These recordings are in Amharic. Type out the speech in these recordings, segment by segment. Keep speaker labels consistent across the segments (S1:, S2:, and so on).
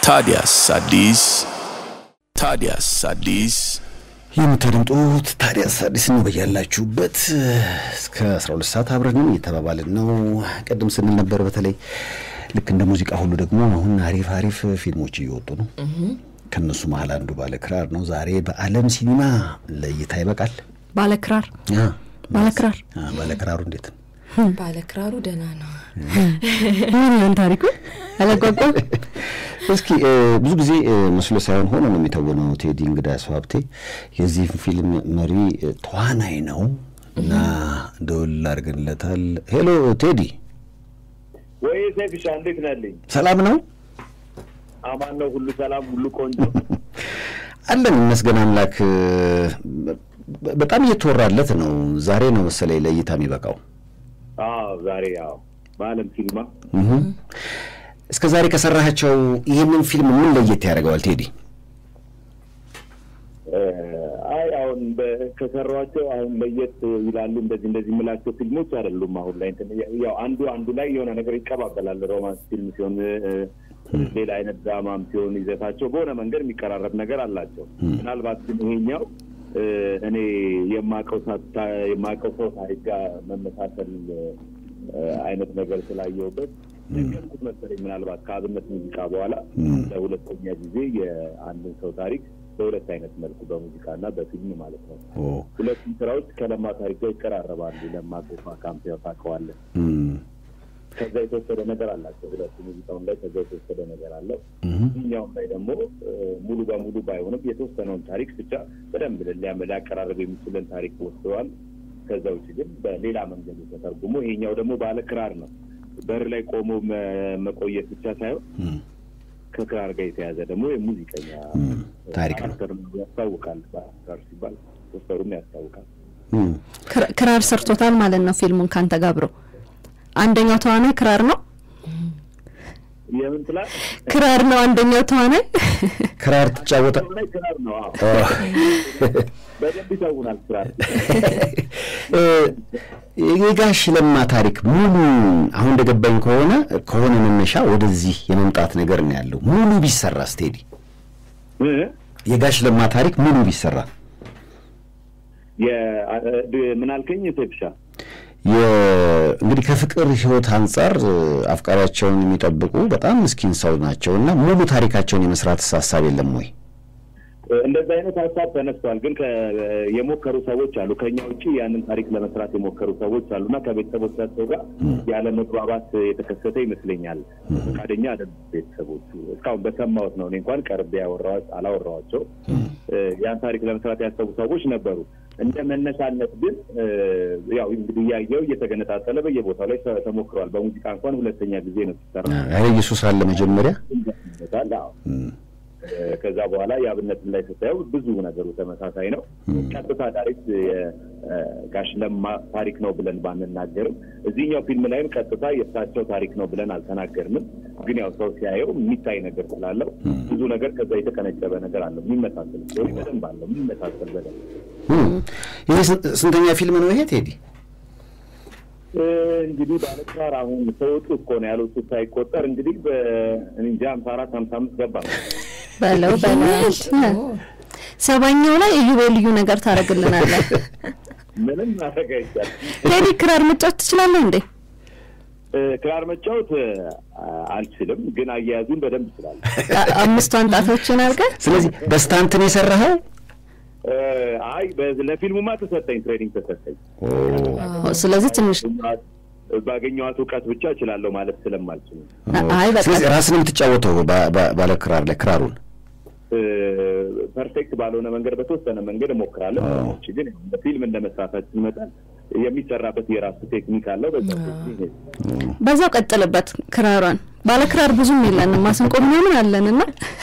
S1: ታዲያስ አዲስ ታዲያስ አዲስ
S2: የምታደምጡት ታዲያስ አዲስ ነው። በያላችሁበት እስከ 12 ሰዓት አብረንም እየተባባልን ነው። ቀደም ስንል ነበር። በተለይ ልክ እንደ ሙዚቃ ሁሉ ደግሞ አሁን አሪፍ አሪፍ ፊልሞች እየወጡ ነው። ከእነሱ መሀል አንዱ ባለክራር ነው። ዛሬ በዓለም ሲኒማ ለእይታ ይበቃል።
S3: ባለክራር
S2: አ፣
S3: ባለክራር
S2: አ፣ ባለክራሩ እንዴት ነው?
S4: ባለክራሩ ደህና ነው።
S3: ምን ይሆን ታሪኩ? አላጓጓም።
S2: እስኪ እ፣ ብዙ ጊዜ እ፣ መስሎ ሳይሆን ሆኖ ነው የሚተውነው ቴዲ እንግዳ ሀብቴ የዚህ ፊልም መሪ እ፣ ተዋናይ ነው እና ደውል አድርገንለታል። ሄሎ ቴዲ፣
S5: ወይ ሰይፍሻ እንዴት ናለኝ?
S2: ሰላም ነው
S5: አማን ነው? ሁሉ ሰላም፣ ሁሉ ቆንጆ።
S2: አለን ይመስገን አምላክ። እ፣ በ- በጣም እየተወራለት ነው። ዛሬ ነው መሰለኝ ለእይታ የሚበቃው።
S5: አዎ ዛሬ ያው በዓለም ሲኒማ
S2: እህ። እስከ ዛሬ ከሰራሃቸው ይህንን ፊልም ምን ለየት ያደርገዋል ቴዲ?
S5: እ፣ አይ አሁን በ- ከሰሯቸው አሁን ለየት ይላሉ እንደዚህ እንደዚህ የምላቸው ፊልሞች አይደሉም። አሁን ላይ እንትን ያው አንዱ አንዱ ላይ የሆነ ነገር ይቀባበላል። ሮማንስ ፊልም ሲሆን እ፣ ሌላ አይነት ድራማም ሲሆን ይዘታቸው በሆነ መንገድ የሚቀራረብ ነገር አላቸው። ምናልባት ግን ይሄኛው እ፣ እኔ የማውቀው ሳ- የማውቀው ሰው ታሪክ ጋር መመሳሰል እ፣ አይነት ነገር ስላየሁበት ነገርኩት መሰለኝ። ምናልባት ከአብነት ሙዚቃ በኋላ ለሁለተኛ ጊዜ የአንድን ሰው ታሪክ በሁለት አይነት መልኩ በሙዚቃና በፊልም ማለት ነው።
S2: ኦ፣
S5: ሁለቱም ስራዎች ከለማ ታሪክ ጋር ይቀራረባሉ። ለማ ጎፋ ካምፒያ ታውቀዋለህ።
S2: እም፣
S5: ከዛ የተወሰደ ነገር አላቸው። ሁለቱ ሙዚቃውን ላይ ከዛ የተወሰደ ነገር አለው።
S2: እህ፣
S5: ይህኛውም ላይ ደግሞ እ፣ ሙሉ በሙሉ ባይሆንም የተወሰነውን ታሪክ ብቻ በደንብ ሊያ- ሊያቀራርብ የሚችልን ታሪክ ወስደዋል። ከዛ ውጭ ግን በሌላ መንገድ ተተርጉሞ ይሄኛው ደግሞ ባለ ክራር ነው። በር ላይ ቆሞ መ- መቆየት ብቻ ሳይሆን
S2: እም፣
S5: ከክራር ጋር የተያዘ ደግሞ የሙዚቀኛ
S2: እም፣ ታሪክ ነው።
S5: ካራክተር ያስታውቃል። ክራር ሲባል ፖስተሩም ያስታውቃል።
S2: እም።
S3: ክራ- ክራር ሰርቶታል ማለት ነው ፊልሙን ካንተ ጋር አብሮ። አንደኛው ተዋናይ ክራር ነው
S5: የምን ትላለህ?
S3: ክራር ነው አንደኛው ተዋናይ።
S2: ክራር ትጫወታ
S5: ላይ ክራር ነው። አዎ በደንብ ይተውናል ክራር።
S2: እ፣ የጋሽ ለማ ታሪክ ሙሉ አሁን እንደገባኝ ከሆነ ከሆነ መነሻ ወደዚህ የመምጣት ነገር ነው ያለው። ሙሉ ቢሰራ ስቴዲ
S5: እ?
S2: የጋሽ ለማ ታሪክ ሙሉ ቢሰራ
S5: የ- እ- ምን አልከኝ ሴፍሻ?
S2: የ- እንግዲህ ከፍቅር ሕይወት አንጻር እ፣ አፍቃሪያቸውን የሚጠብቁ በጣም ምስኪን ሰው ናቸው እና ሙሉ ታሪካቸውን የመስራት ሀሳብ የለም ወይ?
S5: እንደዚህ አይነት ሀሳብ ተነስቷል። ግን ከ- የሞከሩ ሰዎች አሉ። ከኛ ውጭ ያንን ታሪክ ለመስራት የሞከሩ ሰዎች አሉ እና ከቤተሰቦቻቸው ጋር ያለ መግባባት የተከሰተ ይመስለኛል። ፈቃደኛ አይደሉም ቤተሰቦቹ። እስካሁን በሰማሁት ነው። እኔ እንኳን ቀርቤ ያወራኋ- አላወራኋቸው። እ፣ ያን ታሪክ ለመስራት ያሰቡ ሰዎች ነበሩ። እንደ መነሻነት ግን እ፣ ያው እንግዲህ እያየው እየተገነጣጠለ በየቦታው ላይ ተ- ተሞክሯል። በሙዚቃ እንኳን ሁለተኛ ጊዜ ነው ሲሰራ
S2: ኃይለ ኢየሱስ አለ መጀመሪያ
S5: ይመጣል። አዎ ከዛ በኋላ የአብነትን ላይ ስታየው ብዙ ነገሩ ተመሳሳይ ነው። ቀጥታ ዳይሬክት የጋሽ ለማ ታሪክ ነው ብለን ባንናገርም እዚህኛው ፊልም ላይም ቀጥታ የእሳቸው ታሪክ ነው ብለን አልተናገርንም። ግን ያው ሰው ሲያየው የሚታይ ነገር ስላለው ብዙ ነገር ከዛ የተቀነጨበ ነገር አለው። የሚመሳሰል ስቶሪ በደንብ አለው። የሚመሳሰል በደንብ
S2: እም። ይሄ ስንት- ስንተኛ ፊልም ነው ይሄ ቴዲ?
S5: እ፣ እንግዲህ ባለክራር አሁን ተወጡ እኮ ነው ያሉት ሳይቆጠር እንግዲህ በእንጃ ሀምሳ አራት ሀምሳ አምስት ገባ ነው
S3: በለው በለው ሰባኛው ላይ እዩ ልዩ ነገር ታደርግልናለህ።
S5: ምንም ማድረግ አይቻልም።
S3: ቴዲ ክራር መጫወት ትችላለህ እንዴ?
S5: እ፣ ክራር መጫወት እ፣ አልችልም፣ ግን አያያዙን በደንብ ይችላል።
S3: አ- አምስቷን ጣቶችን አድርገህ
S2: ስለዚህ በስታንት ነው የሰራኸው?
S5: እ፣ አይ በ- ለፊልሙማ ተሰጠኝ፣ ትሬኒንግ ተሰጠኝ።
S3: ስለዚህ ትንሽ
S5: ባገኘኋት እውቀት ብቻ እችላለሁ ማለት ስለማልችል
S3: አይ በቃ
S2: ስለዚህ ራስን የምትጫወተው ባ- ባ- ባለ ክራር ላይ ክራሩን
S5: እ፣ ፐርፌክት ባልሆነ መንገድ በተወሰነ መንገድ እሞክራለሁ። ውጭ ግን በፊልም እንደ መስራታችን መጠን የሚሰራበት የራሱ ቴክኒክ አለው። በዛ ቴክኒክ
S3: በዛው ቀጥልበት ክራሯን። ባለ ክራር ብዙም የለንም ማስንቆ ምናምን አለንና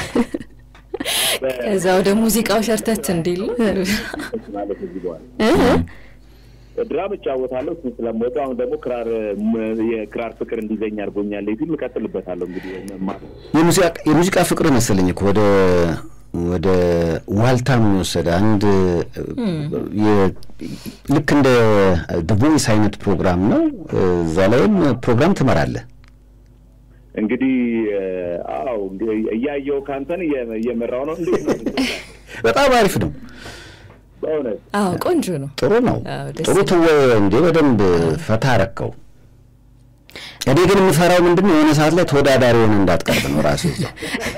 S4: ከዛ ወደ ሙዚቃው ሸርተት እንዲል
S5: ማለት እዚህ በኋላ
S3: እ?
S5: ድራም እጫወታለሁ እሱን ስለምወደው አሁን ደግሞ ክራር ም- የክራር ፍቅር እንዲዘኝ አድርጎኛል። ፊልም እቀጥልበታለሁ እንግዲህ መማር
S2: የሙዚቃ- የሙዚቃ ፍቅር መሰለኝ እኮ ወደ ወደ ዋልታም የወሰደ አንድ የ- ልክ እንደ ቮይስ አይነት ፕሮግራም ነው። እዛ ላይም ፕሮግራም ትመራለህ።
S5: እንግዲህ አዎ እንግዲህ እያየው ከአንተን እየ- እየመራው ነው። እንዴት ነው
S2: በጣም አሪፍ ነው።
S5: በእውነት
S4: አዎ ቆንጆ ነው።
S2: ጥሩ ነው።
S4: አዎ፣ ደስ
S2: ጥሩ
S4: ይላል።
S2: ትወ እንዴ በደንብ ፈታ አረከው። እኔ ግን የምፈራው ምንድን ነው የሆነ ሰዓት ላይ ተወዳዳሪ ሆነ እንዳትቀርብ ነው ራሱ እዛው።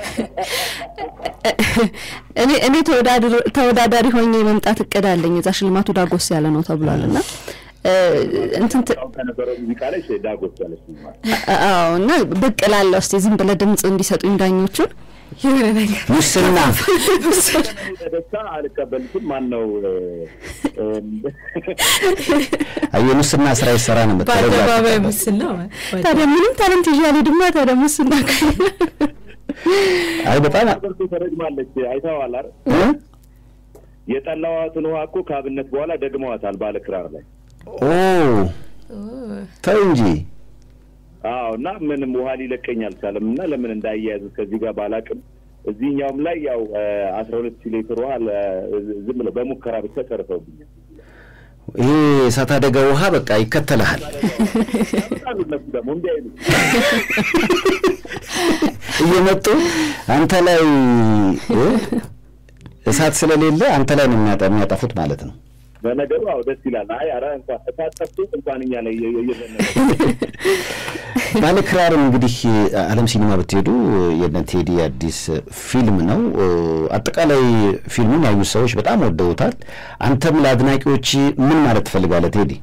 S3: እኔ እኔ ተወዳድር- ተወዳዳሪ ሆኜ የመምጣት እቅድ አለኝ። እዛ ሽልማቱ ዳጎስ ያለ ነው ተብሏል እና እ፣ እንትን ት-
S5: አሁን ከነበረው ሙዚቃ ላይ ዳጎስ ያለች ማለት
S3: አዎ እና ብቅ እላለሁ። እስቲ ዝም ብለህ ድምፅ እንዲሰጡኝ ዳኞቹን
S4: የሆነ ነገር
S2: ሙስና
S5: ደስታ አልቀበልሽም። ማን ነው
S2: አየህ ሙስና ስራ ይሰራ ነው የምትለው።
S4: በአደባባይ ሙስና
S3: ታዲያ ምንም ታለንት ይዤ አልሄድማ። ታዲያ ሙስና
S2: አይ በጣም
S5: በርቱ ተረግማለች። አይተኸዋል አይደል?
S2: እ?
S5: የጠላዋትን ውሃ እኮ ከአብነት በኋላ ደግመዋታል ባለ ክራር ላይ።
S2: ኦ ተው እንጂ
S5: አዎ እና ምንም ውሃ ሊለቀኝ አልቻለም እና ለምን እንዳያያዙ ከዚህ ጋር ባላቅም እዚህኛውም ላይ ያው አስራ ሁለት ሺህ ሊትር ውሃ ለ- ዝም ብለው በሙከራ ብቻ ጨርሰውብኛል።
S2: ይሄ እሳት አደጋ ውሃ በቃ ይከተልሃል።
S5: ያመጣሉ እነሱ ደግሞ እንዲህ አይሉ
S2: እየመጡ አንተ ላይ እ? እሳት ስለሌለ አንተ ላይ ነው የሚያጠ- የሚያጠፉት ማለት ነው።
S5: በነገሩ አዎ ደስ ይላል። አይ ኧረ እንኳን እሳት ጠፍቶ እንኳን እኛ ላይ እየ- እየዘነበ
S2: ባለ ክራርም እንግዲህ ዓለም ሲኒማ ብትሄዱ የነ ቴዲ አዲስ ፊልም ነው። አጠቃላይ ፊልሙን ያዩት ሰዎች በጣም ወደውታል። አንተም ለአድናቂዎች ምን ማለት ትፈልጋለህ ቴዲ?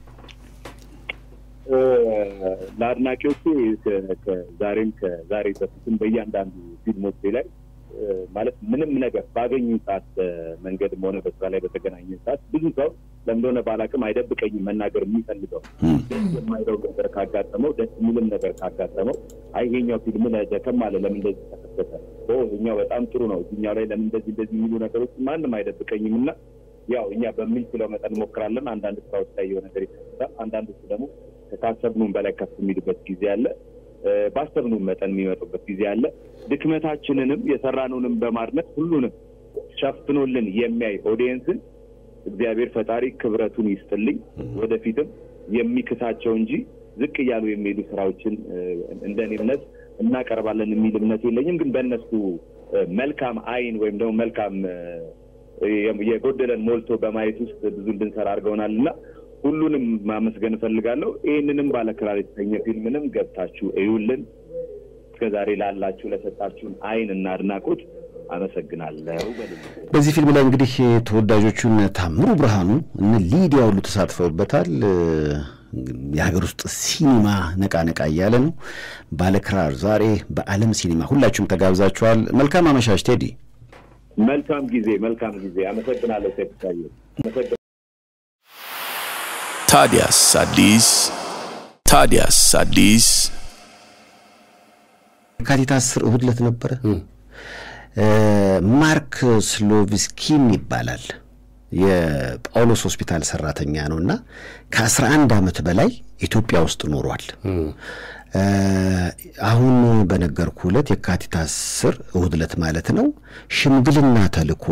S5: እ፣ ለአድናቂዎቹ ከ- ከዛሬም ከዛሬ በፊትም በእያንዳንዱ ፊልሞቼ ላይ እ፣ ማለት ምንም ነገር ባገኙ ሰዓት በመንገድም ሆነ በስራ ላይ በተገናኘ ሰዓት ብዙ ሰው ለምንደሆነ ባላቅም አይደብቀኝም መናገር የሚፈልገው ደስ የማይለው ነገር ካጋጠመው ደስ የሚልም ነገር ካጋጠመው አይ ይሄኛው ፊልም ላይ ደከም አለ ለምን እንደዚህ ተከሰተ ኦ ይሄኛው በጣም ጥሩ ነው እዚህኛው ላይ ለምን እንደዚህ እንደዚህ የሚሉ ነገሮች ማንም አይደብቀኝም እና ያው እኛ በምንችለው መጠን እንሞክራለን አንዳንድ ስራዎች ላይ የሆነ ነገር ይከሰታል አንዳንዶቹ ደግሞ ካሰብኑም በላይ ከፍ የሚሉበት ጊዜ አለ እ፣ ባሰብኑም መጠን የሚመጡበት ጊዜ አለ ድክመታችንንም የሰራነውንም በማድነቅ ሁሉንም ሸፍኖልን የሚያይ ኦዲየንስን እግዚአብሔር ፈጣሪ ክብረቱን ይስጥልኝ። ወደፊትም የሚክሳቸው እንጂ ዝቅ እያሉ የሚሄዱ ስራዎችን እ፣ እንደኔ እምነት እናቀርባለን የሚል እምነት የለኝም። ግን በእነሱ እ፣ መልካም አይን ወይም ደግሞ መልካም እ፣ የ- የጎደለን ሞልቶ በማየት ውስጥ ብዙ እንድንሰራ አድርገውናል እና ሁሉንም ማመስገን እፈልጋለሁ። ይህንንም ባለክራር የተሰኘ ፊልምንም ገብታችሁ እዩልን። እስከዛሬ ላላችሁ ለሰጣችሁን አይን እና አድናቆት አመሰግናለሁ። በልልኝ።
S2: በዚህ ፊልም ላይ እንግዲህ ተወዳጆቹ እነ ታምሩ ብርሃኑ እነ ሊዲያ ሁሉ ተሳትፈውበታል። የሀገር ውስጥ ሲኒማ ነቃ ነቃ እያለ ነው። ባለክራር ዛሬ በዓለም ሲኒማ ሁላችሁም ተጋብዛችኋል። መልካም አመሻሽ ቴዲ።
S5: መልካም ጊዜ፣ መልካም ጊዜ። አመሰግናለሁ። ሴፕታየ አመሰግናለሁ።
S1: ታዲያስ አዲስ ታዲያስ አዲስ
S2: የካቲት አስር እሁድ ዕለት ነበረ። ማርክ ስሎቪስኪን ይባላል የጳውሎስ ሆስፒታል ሰራተኛ ነው እና ከአስራ አንድ ዓመት በላይ ኢትዮጵያ ውስጥ ኖሯል። አሁን በነገርኩ ዕለት የካቲት አስር እሁድ ዕለት ማለት ነው ሽምግልና ተልኮ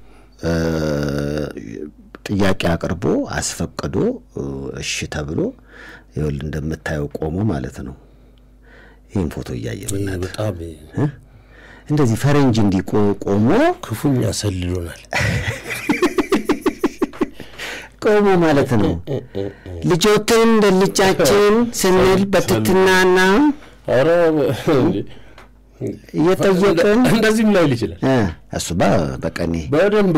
S2: ጥያቄ አቅርቦ አስፈቅዶ እሺ ተብሎ ይኸውልህ እንደምታየው ቆሞ ማለት ነው። ይህን ፎቶ እያየ ብናት
S6: በጣም
S2: እንደዚህ ፈረንጅ እንዲህ ቆ- ቆሞ
S6: ክፉኛ ሰልሎናል።
S2: ቆሞ ማለት ነው ልጆትን እንደ ልጃችን ስንል በትትናና
S6: ኧረ እንዴ!
S2: እየጠየቅን
S6: እንደዚህም ላይል ይችላል።
S2: እ፣ እሱማ በቀኔ
S6: በደንብ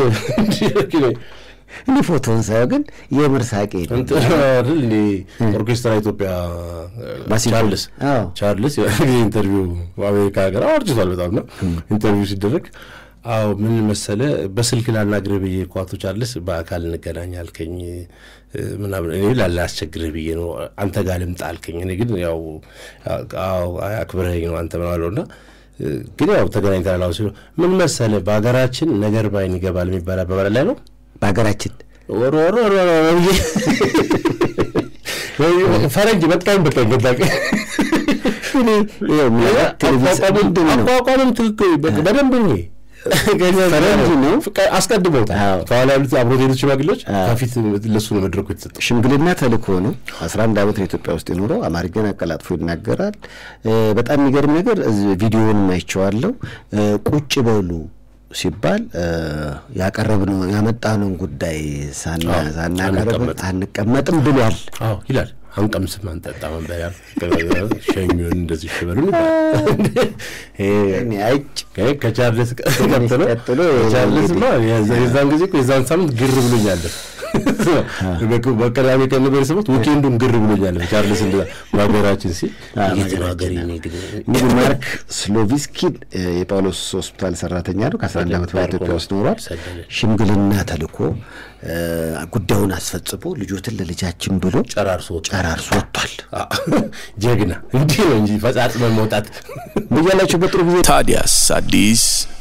S2: እኔ ፎቶውን ሳየው ግን የምር ሳቄ ነው።
S6: እንትን አይደል እንዴ ኦርኬስትራ ኢትዮጵያ
S2: ማሲንቆ።
S6: ቻርልስ
S2: አዎ።
S6: ቻርልስ ጊዜ ኢንተርቪው በአሜሪካ ሀገር አውርጅቷል በጣም ነው ኢንተርቪው ሲደረግ አዎ ምን መሰለ በስልክ ላናግርህ ብዬ እኮ አቶ ቻርልስ በአካል እንገናኝ አልከኝ እ፣ ምናምን እኔ ላላስቸግርህ ብዬ ነው አንተ ጋር ልምጣ አልከኝ እኔ ግን ያው አዎ አይ አክብረኸኝ ነው አንተ ምናለው እና እ፣ ግን ያው ተገናኝተናል አሁን ሲሉ ምን መሰለ በሀገራችን ነገር ባይን ይገባል የሚባል አባባል ላይ ነው
S2: በሀገራችን
S6: ወሮ ወሮ ወሮ ወሮ ብዬ ፈረንጅ በጣም በጣም በጣም
S2: እኔ ይኸው ምናልባት ቴሌቪዥን ምንድን ነው
S6: አቋቋምም ትክክል በ- በደንብ ነው
S2: ፈረንጅ ነው።
S6: አስቀድመውታል።
S2: አዎ።
S6: ከኋላ ያሉት አብሮት የሄዱት ሽማግሌዎች ከፊት ለሱ ነው መድረኩ የተሰጠው።
S2: ሽምግልና ተልእኮ ነው። አስራ አንድ ዓመት ነው ኢትዮጵያ ውስጥ የኖረው። አማርኛን አቀላጥፎ ይናገራል። እ፣ በጣም የሚገርም ነገር እዚህ ቪዲዮውን አይቼዋለሁ። እ፣ ቁጭ በሉ ሲባል እ፣ ያቀረብነው ያመጣነውን ጉዳይ ሳና
S6: አዎ፣
S2: ሳናቀርብ
S6: አንቀመጥም።
S2: አንቀመጥም ብሏል።
S6: አዎ ይላል። አንቀምስም አንጠጣ መንበያ ሸኙን እንደዚህ ሽበሉን ይባላል።
S2: እኔ አይጭ
S6: ይሄ ከቻርልስ ቀጥሎ
S2: ቀጥሎ
S6: ቻርልስ ማ የዛን ጊዜ እኮ የዛን ሳምንት ግር ብሎኛል። በቀዳሚ ቀን ነበር የሰማሁት። ዊኬንዱን ግር ብሎኛል። ቻርልስ እንደ በሀገራችን ሲል የት ነው ሀገሬ እኔ ግን
S2: እንግዲህ ማርክ ስሎቪስኪን እ፣ የጳውሎስ ሆስፒታል ሰራተኛ ነው። ከ11 ዓመት በላይ ኢትዮጵያ ውስጥ ኖሯል።
S6: ሰደደ።
S2: ሽምግልና ተልኮ እ፣ ጉዳዩን አስፈጽሞ ልጆትን ለልጃችን ብሎ
S6: ጨራርሶ ወጣ።
S2: ጨራርሶ ወጥቷል።
S6: ጀግና እንዲህ ነው እንጂ ፈጻጽመን መውጣት
S2: በያላችሁበት ጥሩ ጊዜ
S1: ታዲያስ አዲስ